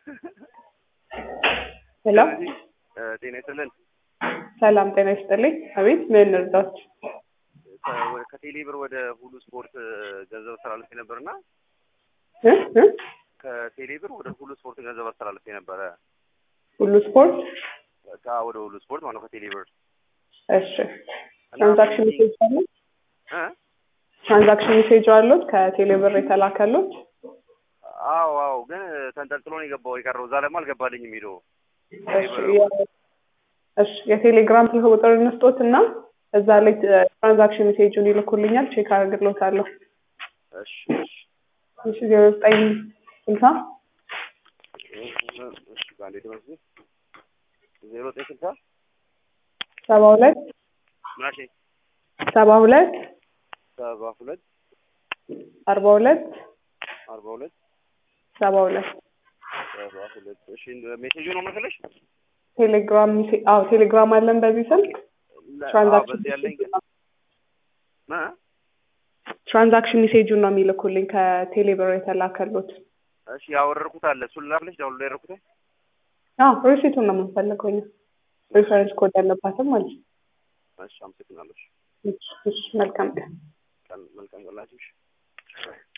ሄሎ ጤና ይስጥልን። ሰላም ጤና ይስጥልኝ። አቤት ምን እርዳት? ከ- ከቴሌ ብር ወደ ሁሉ ስፖርት ገንዘብ አስተላልፌ ነበርና እ እ ከቴሌ ብር ወደ ሁሉ ስፖርት ገንዘብ አስተላልፌ ነበረ። ሁሉ ስፖርት ካ ወደ ሁሉ ስፖርት ማለት ነው ከቴሌ ብር እሺ። ትራንዛክሽን ሜሴጅ አለ? እ? ትራንዛክሽን ሜሴጅ አሉት ከቴሌ ብር የተላከሉት? አዎ አዎ፣ ግን ተንጠልጥሎ ነው የገባው የቀረው። እዛ ደግሞ አልገባልኝም ሄዶ እሺ የ- እሺ የቴሌግራም ስልክ ቁጥር እንስጦት እና እዛ ላይ ትራንዛክሽን ሜሴጁን ይልኩልኛል። ቼክ አድርግሎታለሁ። እሺ እሺ እሺ ዜሮ ዘጠኝ ስልሳ እሺ ባንዴ ተመስገ ዜሮ ዘጠኝ ስልሳ ሰባ ሁለት ምናሽ ሰባ ሁለት ሰባ ሁለት አርባ ሁለት አርባ ሁለት ሰባ ሁለት ሰባ ሁለት እሺ ሜሴጁ ነው መሰለሽ ቴሌግራም ሜሴ- አዎ ቴሌግራም አለን በዚህ ስልክ ለ- አዎ፣ ትራንዛክሽን በዚህ ያለኝ ግን እ? ትራንዛክሽን ሜሴጁን ነው የሚልኩልኝ ከቴሌ ብር የተላከሉት። እሺ ያወረድኩት አለ እሱን ላክልሽ ዳውንሎድ ያደረኩት አዎ ሪሲቱን ነው የምንፈልገው እኛ ሪፈረንስ ኮድ ያለባትም ማለት ነው። እሺ አመሰግናለሁ እሺ እሺ፣ እሺ፣ መልካም ቀን። ቀን መልካም ቀን ላችሁ እሺ